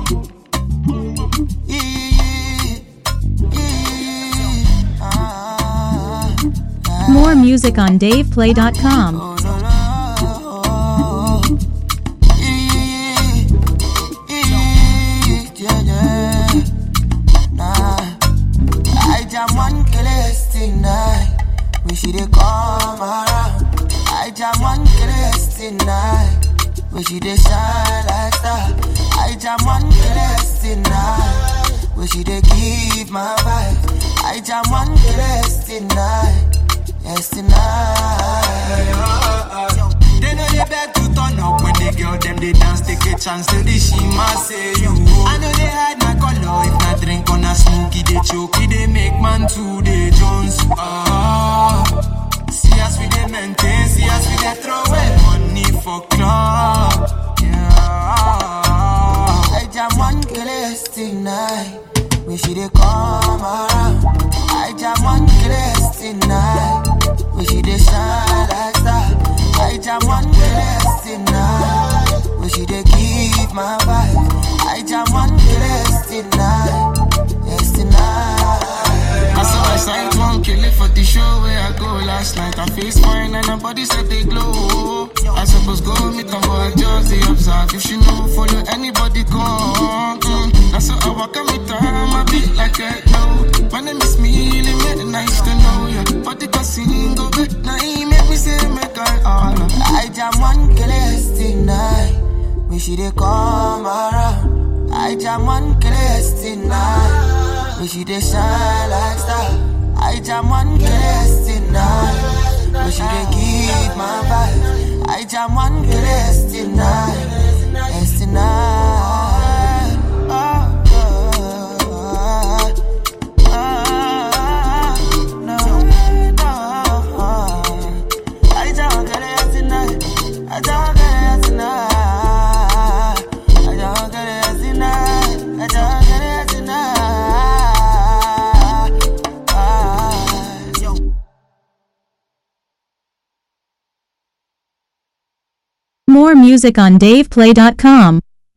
Yeah, yeah, yeah, yeah. Ah, ah. More music on DavePlay.com. Oh, no, no. Yeah, yeah, yeah, yeah. Nah. I jam one killers tonight. When she dey come around. I jam one killers tonight. When she dey shine like star. I jam one killers tonight. When she dey give my vibe. I jam one killers tonight. Yes tonight. They know they beg to turn up when they girl them they dance, take a chance to the shima say you. I know they hide my color if not drink on a smoky they choke, they make man to the Jones. Ah, see us we they maintain, see us we they throw away money for club. Yeah. I jam one killers tonight. When she dey come around. I jam one killers tonight. When she dey shine like star. I jam one killers tonight. When she dey give my vibe. I jam one killers tonight. Yes tonight. I saw I signed one kill it for the show where I go last night. I face fine and her body said they glow. I suppose go meet them, but I just they observe. If she know follow anybody go. Mm. That's how I walk and meet her. I beat like I know. My name is Millie, made it nice to know ya. But the casino bit now he make me say make I all. I jam one killers tonight. When she dey come around. I jam one killers tonight. When she dey shine like star. I jam one killers tonight. When she dey give my vibe. I jam one killers tonight. Yes tonight. Oh, oh, oh, oh, no, no. I just want to get it tonight. I just want to get it tonight. I just want to get it tonight. I just want to get it tonight. Ah. More music on DavePlay.com.